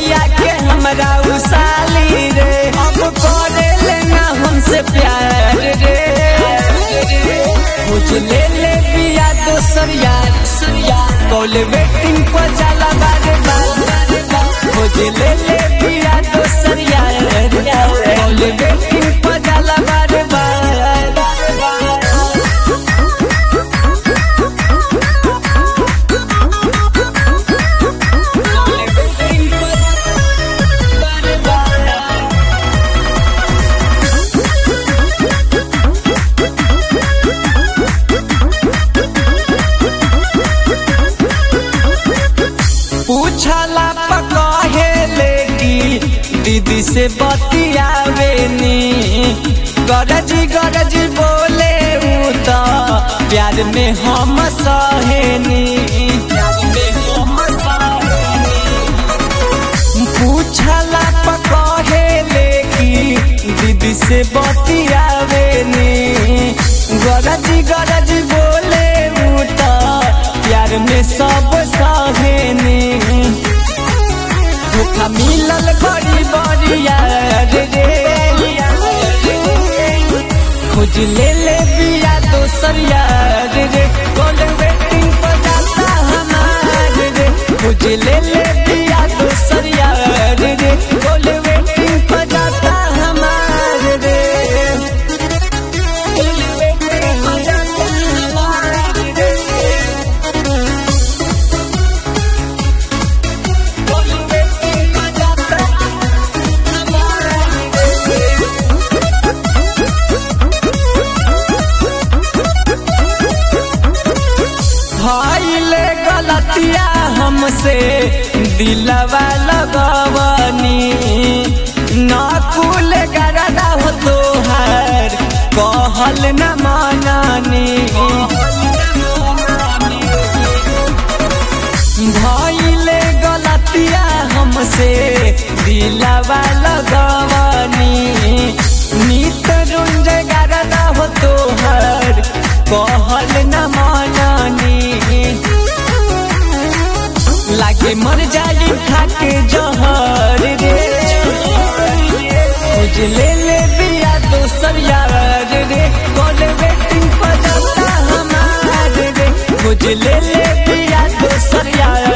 भैया के हमरा उसाली रे अब करे लेना हमसे प्यार रे मुझ ले ले बिया दोसर यार कॉल वेटिंग पर जाला बारे बार मुझ ले ले बिया दोसर यार कॉल वेटिंग पर जाला बारे बार पूछला पकहे लेगी दीदी से बतियावेनी गरजी गरजी बोले उ तो प्यार में हम सहेनी पूछला पकहे लेगी दीदी से बतियावेनी गरजी गरजी बोले उ तो प्यार में सब सहेनी धोखा मिलल बड़ी बड़ी यार रे खोज ले ले बिया दोसर यार रे कॉल वेटिंग पर जाता हमार रे खोज ले ले बिया दोसर यार रे कॉल वेटिंग पर जाता हमार रे कॉल वेटिंग पर जाता हमार रे कॉल वेटिंग पर जाता हमार रे भइले गलतिया हमसे दिलवा लगवनी नकुल गरदा हो तोहर कहल न माननी भइले गलतिया हमसे दिलवा लगवनी नित रुंज गरदा हो तोहर कहल न माननी लागे मर जाई खाके जहर रे खोज ले ले बिया दोसर यार रे कॉल वेटिंग पर जाता हमार रे खोज ले ले बिया दोसर यार